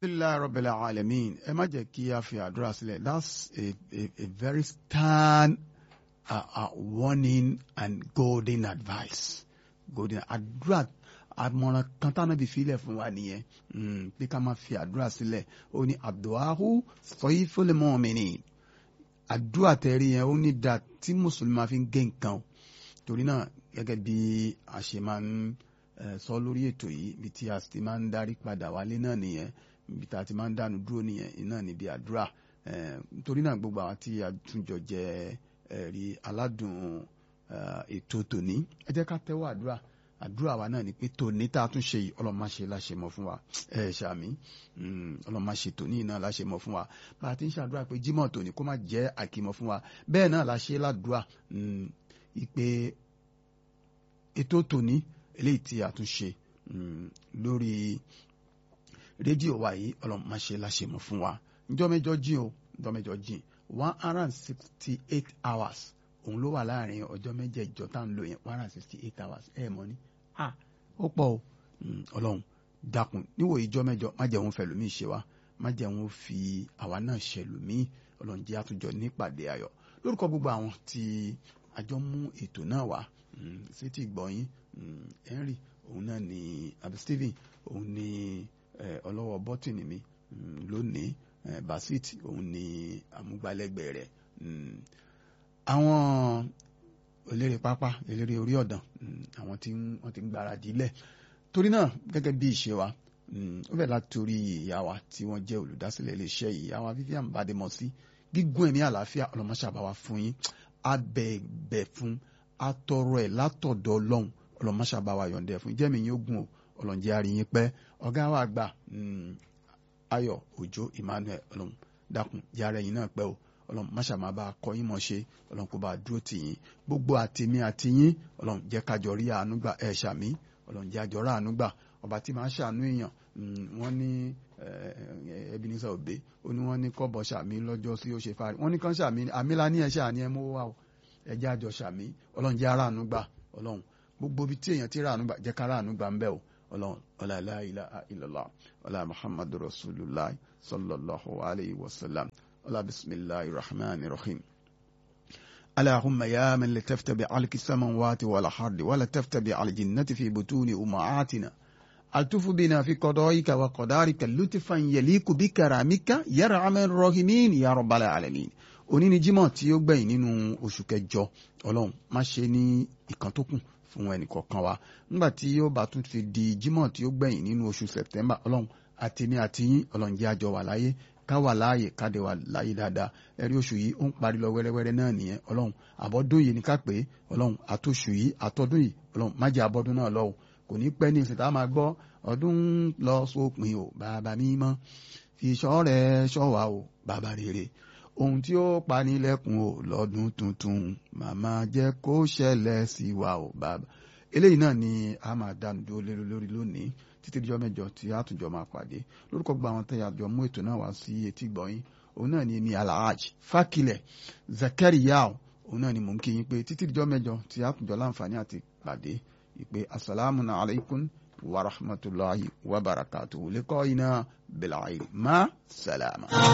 alhamdulilayi rabbil alamin ẹ má jẹ́ kí a fi àdúrà sílẹ̀ that's a, a, a very stern uh, uh, warning and golden advice golden àdúrà àmọ̀ràn kan tánàbí filẹ̀ fún wa nìyẹn pé ká má fi àdúrà sílẹ̀ ó ní àdúràhù sayful mu'minin àdúrà tẹ̀rí yẹn ó ní da tí mùsùlùmí máa fi ń gé nǹkan torí náà gẹ́gẹ́ bí a ṣe máa ń sọ lórí ètò yìí ibi tí a ti máa ń darí padà wálé náà nìyẹn ibi tí a ti máa ń dánu dúró nìyẹn iná níbi àdúrà torí náà gbogbo àwọn tí a tún jọ jẹ ẹ̀rí aládùn ètò tòní ẹ jẹ́ ká tẹ́wọ́ àdúrà àdúrà wa náà ni pé tòní tá a tún ṣe yìí ọlọ́run má ṣe láṣẹ mọ́ fún wa ẹ ṣàmì ọlọ́run má ṣe tòní náà láṣẹ mọ́ fún wa bá a ti ń ṣàdúrà pé jímọ̀ tòní kó má jẹ́ àkìmọ̀ fún wa bẹ́ẹ̀ náà la ṣe ládùúrà ìpè ètò tòní eléyìí tí a tún ṣe lórí rédíò wa yìí ọlọ́run má ṣe láṣẹ mọ́ fún wa ǹjọ́ mẹ́jọ jìn o ǹjọ́ mẹ́jọ jìn one hundred and sixty eight hours òun ló wà láàrin ọjọ́ mẹ́jẹ̀ẹ̀jọ tá à ń lò yẹn one hundred and sixty eight hours ẹ̀ mọ́ ni ah ó pọ̀ o ọlọ́run dákun níwò ìjọ mẹ́jọ má jẹ́ òun fẹ̀lùmí ṣe wa má jẹ́ òun fi àwa náà ṣẹlùmí ọlọ́run jẹ́ àtúnjọ nípàdé ayọ̀ lórúkọ gbogbo àwọn tí àjọ mú ètò náà wá sétí ìgbọ̀nyín Henry òun náà ni àbí Stephen òun ni ọlọ́wọ́ bọ́tìnì mi lónìí Basit òun ni amúgbálẹ́gbẹ̀ẹ́ rẹ̀ àwọn eléré pápá eléré orí ọ̀dàn àwọn tí wọ́n ti ń gbáradì lẹ̀ torí náà gẹ́gẹ́ bí ìṣe wa ó bẹ̀ láti orí ìyá wa tí wọ́n jẹ́ olùdásílẹ̀ iléeṣẹ́ yìí ìyá wa Vivian Bademọ́sí gígùn ẹ̀mí àlàáfíà ọlọ́mọṣàbáwá fún yín abẹ́ẹ̀bẹ̀ fún atọrọ ẹ̀ látọ̀dọ̀ ọlọ́run ọlọ́mọṣàbáwá yọ̀ǹdẹ̀ fún jẹ́mi yín ogun o ọlọ́njẹ́ àríyìn pẹ́ ọ̀gá wa àgbà Ayọ̀ Òjó Emmanuel ọlọ́run dákun yàrá ẹ̀yìn náà pẹ́ o ọlọ́run máṣà máa bá a kọ́ yín mọ̀ ṣe ọlọ́run kó bá a dúró tì yín gbogbo àtìmí àti yín ọlọ́run jẹ́ kájọ rí àánú gbà ẹ̀ ṣàmí ọlọ́run jẹ́ àjọ rí àánú gbà ọba tí máa ń ṣàánú èèyàn wọ́n ní Ebenezer Obey ó ní wọ́n ní kọ́bọ̀ ṣàmí lọ́jọ́ sí ó ṣe fárí wọ́n ní kán ṣàmí àmìlá ní ẹ̀ṣẹ̀ àní ẹ̀ mú wá o ẹ̀jẹ̀ àjọ ṣàmí ọlọ́run jẹ́ àràánú gbà ọlọ́run gbogbo ibi tí èèyàn ti ràánú gbà jẹ́ ká ràánú gbà ń bẹ̀ o ọlọ́run ọlá la ilaha illallah ọlá muhammadu rasulullah sallallahu alayhi wa sallam ọlá bisimilahi rahman rahim. اللهم يا من لتفت بعلك السماوات والأرض ولا تفت بالجنة في بطون أمهاتنا ألتف بنا في قضائك وقدارك لطفا يليق بكرامك يا أرحم الراحمين يا رب العالمين òní ni jímọ̀ tí ó gbẹ̀yìn nínú oṣù kẹjọ ọlọ́run má ṣe ní ìkan tó kù fún ẹnìkọ̀ọ̀kan wa nígbà tí yóò bá tún fi di jímọ̀ tí ó gbẹ̀yìn nínú oṣù sẹ̀tẹ́mbà ọlọ́run àtèmi àti yín ọlọ́run jẹ́ àjọ wà láyé ká wà láàyè káde wà láyé dáadáa ẹ̀rí oṣù yìí ó ń parí lọ wẹ́rẹ́wẹ́rẹ́ náà nìyẹn ọlọ́run àbọ̀dún yìí ní ká pé ọlọ́run àtòṣù yìí àtọ́dún yìí ọlọ́run má jẹ́ àbọ̀dún náà lọ́wọ́ kò ní pẹ́ ní ìsìn tá a máa gbọ́ ọdún lọ sópin o bàbá mímọ́ fi ṣọ́ rẹ̀ ṣọ́ wa o bàbá rere ohun tí ó pani lẹ́kùn o lọ́dún tuntun màmá jẹ́ kó ṣẹlẹ̀ sí wa o bàbá eléyìí náà ni a máa dánu dúró lérò lórí lónìí títí dijọ́ mẹ́jọ tí a tún jọ máa pàdé lórúkọ gba àwọn tẹ́yà jọ mú ètò náà wá sí etí gbọ̀nyìn òun náà ni èmi alhaj fakilẹ̀ zakariya òun náà ni mò ń kí yín pé títí dijọ́ mẹ́jọ tí a tún jọ láǹfààní àti pàdé ìpè asalaamu alaykum wa rahmatulahi wa barakatuhu lẹ́kọ̀ọ́ iná bẹ̀lẹ̀ àìrí má sàlámà.